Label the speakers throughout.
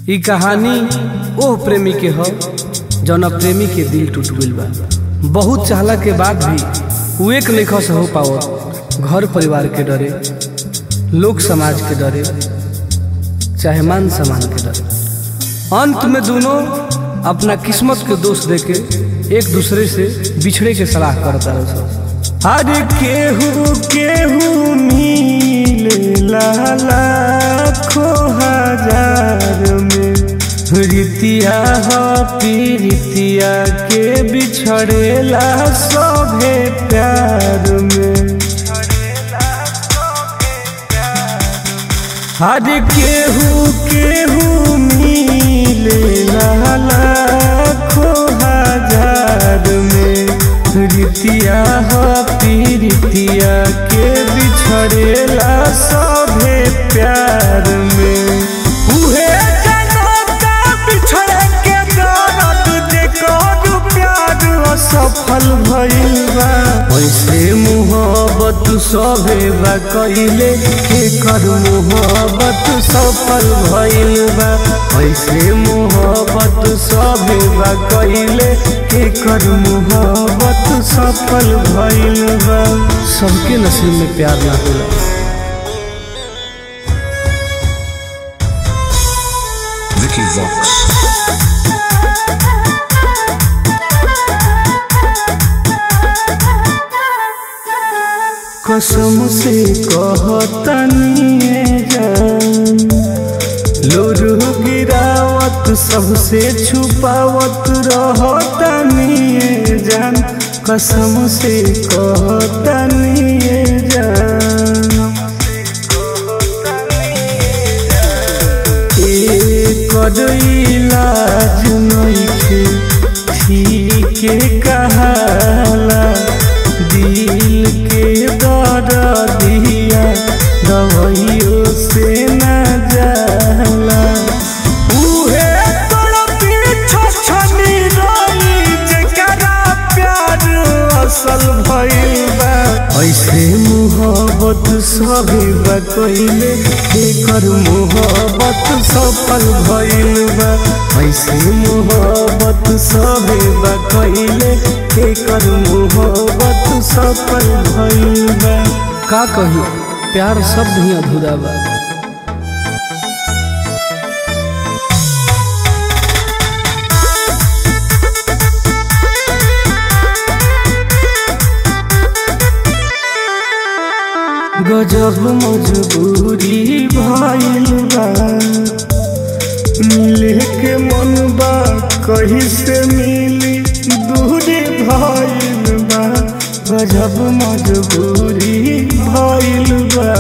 Speaker 1: ई कहानी ओह प्रेमी के ह जौना प्रेमी के दिल टूट गइल बा बहुत चाहला के बाद भी उ एक नइखा से हो पावत घर परिवार के डरे लोक समाज के डरे चाहे मान सम्मान के डरे अंत में दोनों अपना किस्मत के दोष देके एक दूसरे से बिछड़े के सलाह करता रहे
Speaker 2: अरे केहू केहू मिलेला लाखों हजार में रितिया ह पीरितिया के बिछड़ेला सभे प्यार में अरे केहू केहू मिलेला लाखों हजार में रितिया ह पीरितिया के बिछड़ेला सभे प्यार में उहे जनता बिछड़े के दर्द देखो प्यार असफल भइल बा वैसे मुहब्बत सभे बा कइले एकर मुहब्बत सफल भइल बा वैसे मुहब्बत सभे बा कइले एकर मुहब्बत सफल भइल बा
Speaker 1: सबके नसीब में प्यार ना होला
Speaker 3: Vicky Vox.
Speaker 2: कसम से कहतनिए जान लोरू गिरावत सबसे छुपावत रहतनिए जान कसम से कहतनिए जान एक इलाज नइखे ठीके कहाला दिल के दर्दिया दवाइयों से न जाला उहे तड़पी छछनी रही जेकरा प्यार असल भइल बा ऐसे मुहब्बत सभे बा कइले एकर मुहब्बत सफल भइल बा ऐसे मुहब्बत सभे बा कइले एकर मुहब्बत सफल भइल बा
Speaker 1: का कही प्यार शब्द ही अधूरा बा
Speaker 2: गजब मजबूरी भइल बा मिले के मन बा कहीं से मिली दूरी भइल बा गजब मजबूरी भइल बा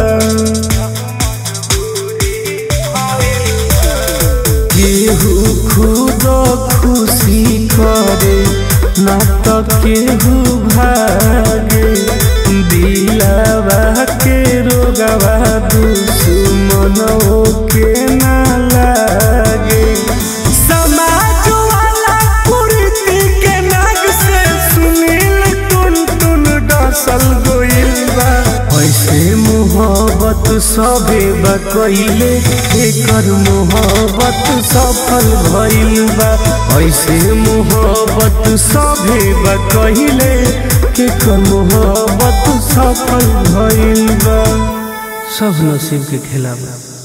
Speaker 2: केहू खुद खुशी करे ना तो केहू भागे दिलावा के रोगवा दुश्मनों के ना लागे समाज वाला कुर्ती के नाग से सुनील टुन टुन डसल गोइल बा ऐसे मुहब्बत सभे बा कइले एकर मुहब्बत सफल भइल बा ऐसे मुहब्बत सभे बा कइले एकर मुहब्बत सफल भइल बा
Speaker 1: सब नसीब के खेला बा